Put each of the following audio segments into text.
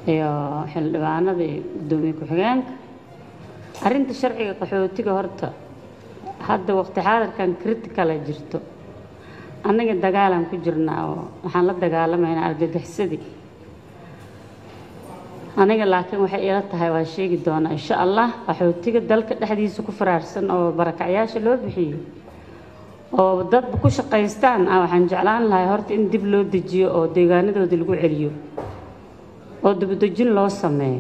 iyo xildhibaanada iyo guddoomiye ku-xigeenka arrinta sharciga qaxootiga horta hadda waqti xaadirkan criticala jirto annaga dagaalaan ku jirnaa oo waxaan la dagaalamaynaa argagixisadii aniga laakiin waxay ila tahay waa sheegi doonaa insha allah qaxootiga dalka dhexdiisa ku faraarsan oo barakacyaasha loo bixiyo oo dadba ku shaqaystaan ah waxaan jeclaan lahay horta in dib loo dejiyo oo deegaanadoodii lagu celiyo oo dibudejin loo sameeyo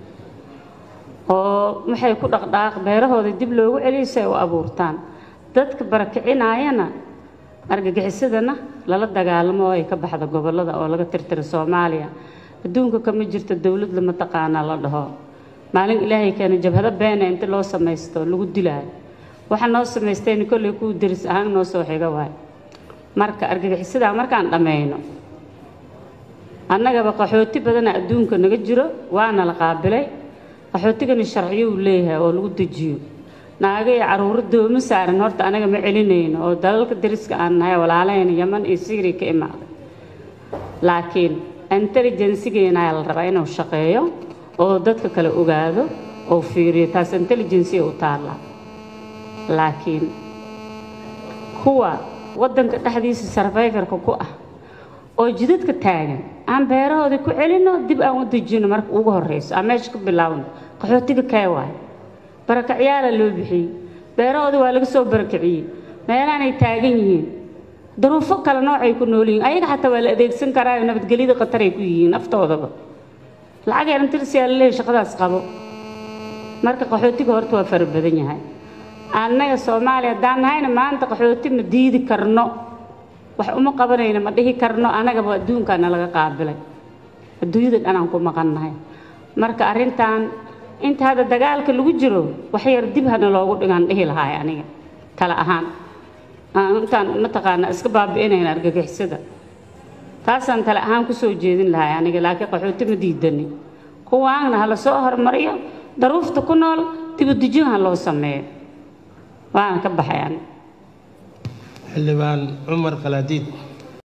oo waxay ku dhaqdhaaq beerahooda dib loogu celiyo si ay u abuurtaan dadka barakicinaayana argagixisadana lala dagaalamo oo ay ka baxda gobollada oo laga tirtira soomaaliya adduunka kama jirto dowlad lama taqaanaa la dhaho maalin ilaahay keena jabhado beena inta loo samaysto lagu dilaayo waxa noo samaystayna kolley kuu deris ahaan noo soo xiga waay marka argagixisadaa markaan dhammayno annagaba qaxooti badana adduunka naga jiro waana la qaabilay qaxootigana sharciyo uu leeyahay oo lagu dejiyo naaga iyo caruuro doomo saaran horta anaga ma celinayno oo dalalka dariska aan nahay walaalahayna yaman iyo syria ka imaaday laakiin intelligensigeena ayaa la rabaa inuu shaqeeyo oo dadka kale ogaado oo fiiriyo taas intelligensiya u taallaa laakiin kuwa waddanka dhexdiisa sarfayfarka ku ah oo jidadka taagan aan beerahoodii ku celinno dib aan u dejino marka ugu horreyso aan meesha ka bilaawno qaxootiga kee waayo barakacyaala loo bixiyey beerahoodii waa laga soo barakiciyey meelaanay taagan yihiin duruufo kale noocay ku nool yihiin ayaga xataa waa la adeegsan karaayo nabadgelyada khataray ku yihiin naftoodaba lacag yarantirsiyaa la leeyahy shaqadaas qabo marka qaxootiga horta waa fara badan yahay annaga soomaaliya haddaan nahayna maanta qaxooti ma diidi karno wax uma qabanayno ma dhihi karno annagaba adduunkaana laga qaabilay adduunyada dhanaan ku maqannahay marka arrintan inta hadda dagaalka lagu jiro wax yar dib hana loogu dhigaan dhihi lahaay aniga tala ahaan intaan mataqaana iska baabi'inayna argagixisada taasaan tale ahaan ku soo jeedin lahay aniga laakiin qaxooti ma diidani kuwaanna ha la soo hormariyo daruufta ku nool dibudejin ha loo sameeyo waana ka baxay aniga xildhibaan cumar khalaadiid